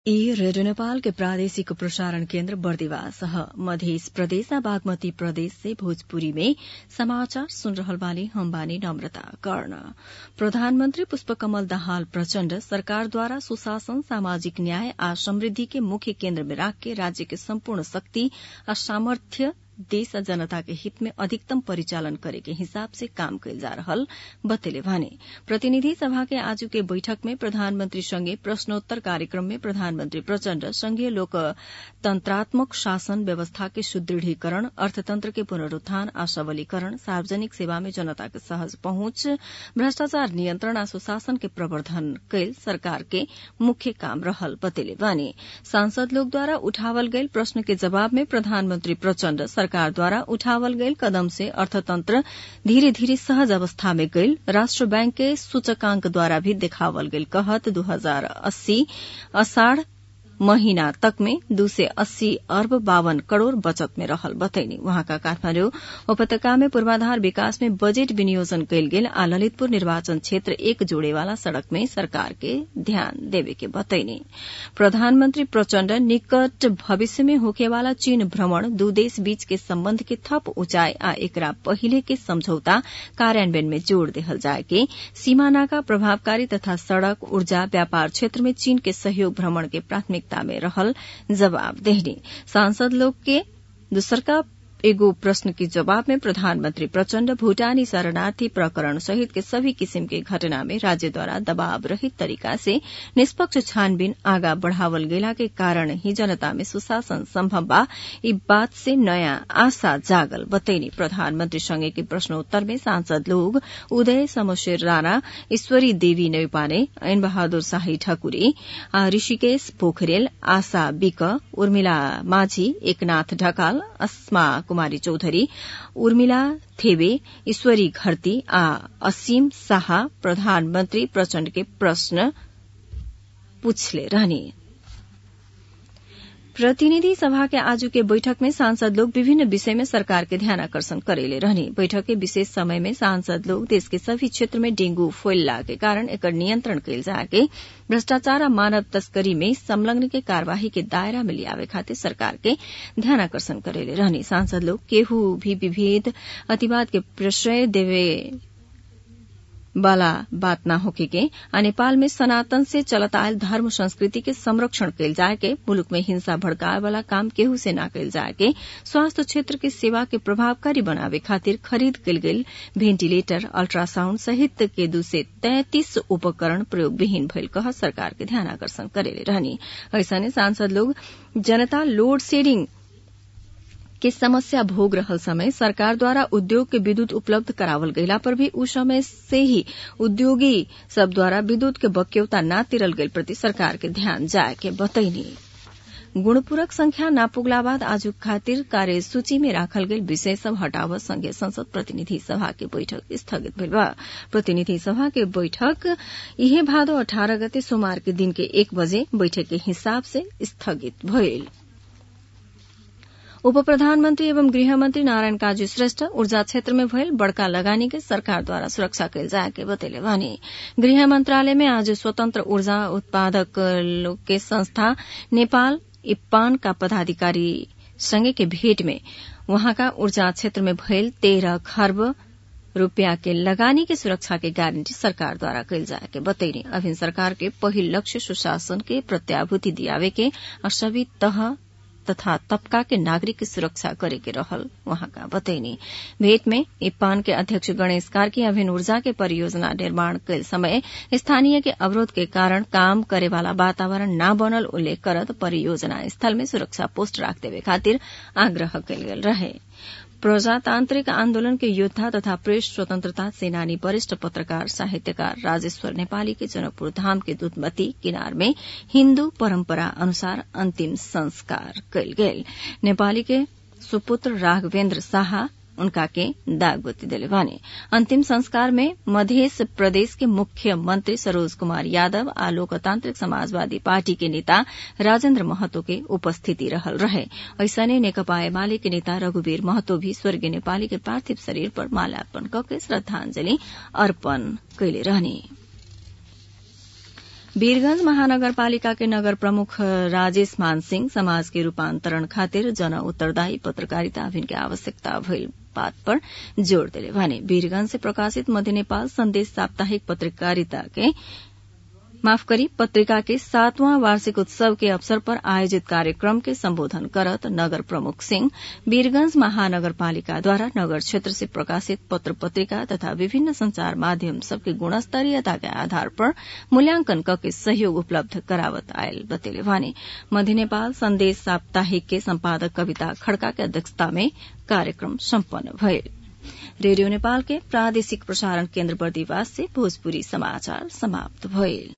ई रेडियो नेपाल के प्रादेशिक प्रसारण केन्द्र बर्दिवास ह मधेस प्रदेश आ बागमती प्रदेश से भोजपुरी में समाचार सुन रहल बानी हम बानी नम्रता कर्ण प्रधानमन्त्री पुष्पकमल दाहाल प्रचण्ड सरकारद्वारा सुशासन सामाजिक न्याय आ समृद्धि के मुख्य केन्द्र में राखके राज्य के सम्पूर्ण शक्ति आ सामर्थ्य देश आ जनता के हित में अधिकतम परिचालन करे के हिसाब से काम कैल जा रहल बतेले भने प्रतिनिधि सभा के आजु के बैठक में प्रधानमन्त्री सँगै प्रश्नोत्तर कार्यक्रम में प्रधानमन्त्री प्रचण्ड संघीय लोकतन्त्रात्मक शासन व्यवस्था के सुदृढीकरण अर्थतन्त्र के पुनरूत्थान आ सबलीकरण सार्वजनिक सेवा में जनता के सहज पहुंच भ्रष्टाचार नियन्त्रण आ सुशासन के प्रवर्धन कैल सरकार के मुख्य काम रहल बतेले बानी सांसद लोकद्वारा उठावल गयल प्रश्न के जवाब में प्रधानमन्त्री प्रचण्ड सरकारद्वारा उठावल गयल कदम से अर्थतन्त्र धीरे धीरे सहज अवस्था में गईल राष्ट्र बैंक के सूचकांकद्वारा भी देखावल गईल कहत दू हजार अस्सी असाढ़ महीना तक में दू सय अस्सी अर्ब बावन करोड़ बचत में रहल बतैनी वहाँका काठमाण्डु उपत्यका में पूर्वाधार विकास में बजेट विनियोजन कैल गेल आ ललितपुर निर्वाचन क्षेत्र एक जोड़ेवाला सड़क में सरकार के ध्यान देवे के बतैनी प्रधानमन्त्री प्रचण्ड निकट भविष्य में होखेवाला चीन भ्रमण दू देश बीच के सम्बन्ध के थप ऊंचाई आ एकरा पहिले के समझौता कार्यान्वयन में जोड़ देहल जाए के सीमा नाका प्रभावकारी तथा सड़क ऊर्जा व्यापार क्षेत्र में चीन के सहयोग भ्रमण के प्राथमिकता में रहल जवाब देहनी सांसद लोग के दूसरका एगो प्रश्न के जवाब में प्रधानमन्त्री प्रचण्ड भूटानी शरणार्थी प्रकरण सहित के सभी किसिम के घटना में राज्यद्वारा दबाव रहित तरीका से निष्पक्ष छानबीन आगा बढ़ावल गेला के कारण ही जनता में सुशासन सम्भव बा ई बात से नयाँ आशा जागल बतैनी प्रधानमन्त्री संगे के प्रश्नोत्तर में सांसद लोग उदय समशेर राणा ईश्वरी देवी नैपाने ऐन बहादुर शाही ठकुरी ऋषिकेश पोखरेल आशा विक उर्मिला माझी एकनाथ ढकाल अस्मा कुमारी चौधरी उर्मिला थेबे ईश्वरी घरती आ असीम शाह प्रधानमन्त्री प्रचण्ड के प्रश्न पूछले रहने प्रतिनिधि सभा के आजू के बैठक में सांसद लोग विभिन्न विषय में सरकार के ध्यान आकर्षण करेले रहने बैठक के विशेष समय में सांसद लोग देश के सभी क्षेत्र में डेंगू फैलला के कारण एकर नियंत्रण कैल जाके भ्रष्टाचार आ मानव तस्करी में संलग्न के कार्यवाही के दायरा में लियावे खातिर सरकार के ध्यान आकर्षण करेले रहने सांसद लोग केहू भी विभेद अतिवाद के प्रश्रय देवे वाला बात न होके के आ नेपाल में सनातन से चलत आयल धर्म संस्कृति के संरक्षण कैल जाए के मुल्क में हिंसा भड़काए वाला काम केहू से न कैल जाए के स्वास्थ्य क्षेत्र के सेवा के प्रभावकारी बनावे खातिर खरीद कैल गेल वेंटिलेटर अल्ट्रासाउण्ड सहित के दू से तैंतीस उपकरण प्रयोग विहीन भइल कह सरकार के ध्यान आकर्षण करेले रहनी ऐसने सांसद लोग जनता लोड शेडिंग के समस्या भोग रहल समय सरकार द्वारा उद्योग के विद्युत उपलब्ध करावल गयला पर भी उस समय से ही उद्योगी सब द्वारा विद्युत के बक्यौता न तिरल गयल प्रति सरकार के ध्यान जाए के बतैनी गुणपूरक संख्या न पुगला बाद आज खातिर कार्यसूची में राखल गेल विषय सब हटाव संघीय संसद प्रतिनिधि सभा के बैठक स्थगित भेल बा प्रतिनिधि सभा के बैठक इहे भादो अठारह गते सोमवार के दिन के एक बजे बैठक के हिसाब से स्थगित भइल उप प्रधानमन्त्री एवं गृहमन्त्री नारायण काजी श्रेष्ठ ऊर्जा क्षेत्र में भयल बड़का लगानी के सरकारद्वारा सुरक्षा कैल जाए के बतेले भने गृह मंत्रालय में आज स्वतंत्र ऊर्जा उत्पादक के संस्था नेपाल इप्पान का पदाधिकारी संगे के भेट में वहाँका ऊर्जा क्षेत्र में भयल तेह्र खर्ब रूपियाँ के लगानी के सुरक्षा के गारंटी सरकार द्वारा कैल जाए के बतैनी अभिन सरकार के पहिल लक्ष्य सुशासन के प्रत्याभूति दियावे के और सभी तह तथा तबका के नागरिक की सुरक्षा करे के रहल वहां का बतैनी भेंट में इप्पान के अध्यक्ष गणेश कार्की अभिन्न ऊर्जा के परियोजना निर्माण कैल समय स्थानीय के अवरोध के कारण काम करे वाला वातावरण न बनल उल्लेख करत परियोजना स्थल में सुरक्षा पोस्ट राख देवे खातिर आग्रह कैल गेल रहे प्रजातान्त्रिक आन्दोलन के योद्धा तथा प्रेस स्वतन्त्रता सेनानी वरिष्ठ पत्रकार साहित्यकार राजेश्वर नेपाली के जनकपुर धाम के दूधमती किनार में हिन्दू परम्परा अनुसार अन्तिम संस्कार कैल गेल नेपाली के सुपुत्र राघवेन्द्र शाह उनका के दागबत्ती दिले भने अंतिम संस्कार में मध्य प्रदेश के मुख्यमंत्री सरोज कुमार यादव आ लोकतांत्रिक समाजवादी पार्टी के नेता राजेन्द्र महतो के उपस्थिति रहल रहे ऐसने नेकपा एमाले के नेता रघुवीर महतो भी स्वर्गीय नेपाली के पार्थिव शरीर पर माल्यार्पण कके श्रद्धांजलि अर्पण कैले रहने वीरगंज महानगरपालिका के नगर प्रमुख राजेश मान सिंह समाज के रूपान्तरण खातिर जन उत्तरदायी पत्रकारिता अभियान के आवश्यकता भइल बात पर जोड़ दिले भने वीरगंज से प्रकाशित मध्य नेपाल संदेश साप्ताहिक पत्रकारिता के माफ करी पत्रिका के सातवां वार्षिक उत्सव के अवसर पर आयोजित कार्यक्रम के संबोधन करत नगर प्रमुख सिंह वीरगंज महानगरपालिकाद्वारा नगर क्षेत्र से प्रकाशित पत्र पत्रिका तथा विभिन्न संचार माध्यम सबके गुणस्तरीयता के आधार पर मूल्यांकन करके सहयोग उपलब्ध करावत आयल बतेले भने मध्य नेपाल संदेश साप्ताहिक के संपादक कविता खड़का के अध्यक्षता में कार्यक्रम सम्पन्न भयल रेडियो नेपाल के प्रादेशिक प्रसारण केन्द्र बर्दिवास से भोजपुरी समाचार समाप्त भइल